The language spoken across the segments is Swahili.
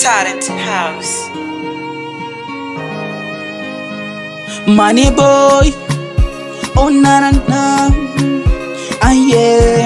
Talent House. Money boy, oh na na na, ah yeah,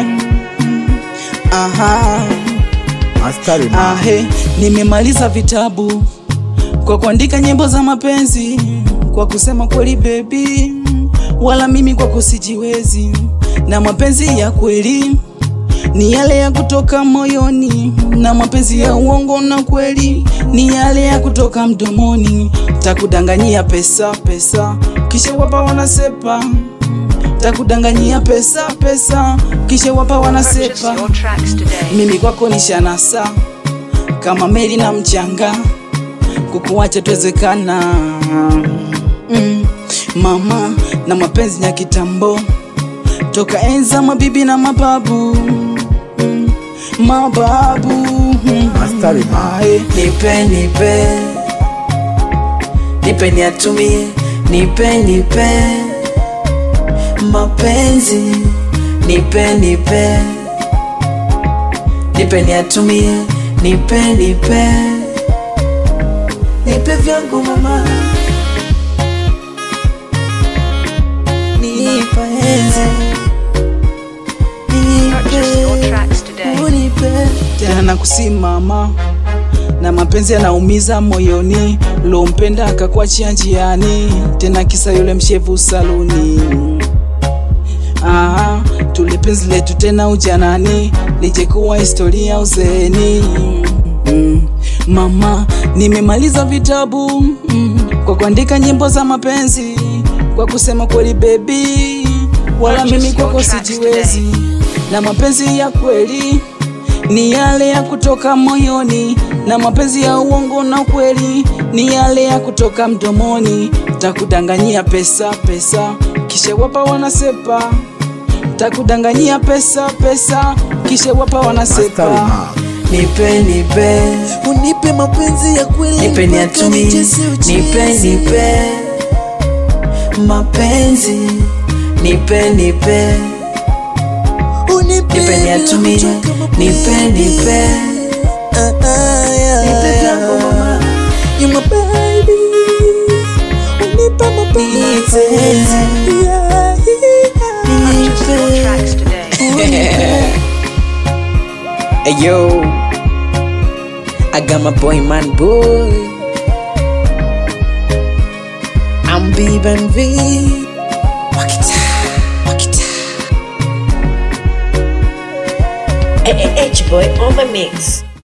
aha, Mastari ahe, nimemaliza vitabu kwa kuandika nyimbo za mapenzi, kwa kusema kweli baby, wala mimi kwako sijiwezi, na mapenzi ya kweli ni yale ya kutoka moyoni, na mapenzi ya uongo na kweli ni yale ya kutoka mdomoni. Takudanganyia pesa pesa, kisha wapa wanasepa. Takudanganyia pesa pesa, kisha wapa Purchase wanasepa. your tracks today. Mimi kwako ni shanasa kama meli na mchanga, kukuacha tuwezekana mm. Mama na mapenzi ya kitambo toka enza mabibi na mababu mm. Mababu mm. Mastari ma. Ae. nipe nipe nipe niatumie nipe nipe mapenzi nipe nipe nipe niatumie nipe nipe nipe vyangu mama nipe Purchase your nipe tracks today. unipe tena na kusimama na mapenzi yanaumiza moyoni, lompenda akakuachia njiani, tena kisa yule mshevu saluni. Aha, tule penzi letu tena ujanani, lije kuwa historia uzeeni. Mm, mama, nimemaliza vitabu mm, kwa kuandika nyimbo za mapenzi, kwa kusema kweli baby, wala mimi kwako sijiwezi, na mapenzi ya kweli ni yale ya kutoka moyoni, na mapenzi ya uongo na kweli ni yale ya kutoka mdomoni. Takudanganyia pesa pesa, kisha wapa wanasepa. Takudanganyia pesa pesa, kisha wapa Mastari wanasepa. ma. nipe nipe unipe mapenzi ya kweli nipe niatumie nipe nipe mapenzi nipe nipe nipe niatumie nipe nipe nipe vyangu mama you my baby unipe mapenzi yeah, Purchase your nipe tracks today. Hey yo, I got my boy man boy. I'm B and V. Walk it out, walk it out. H boy on my mix.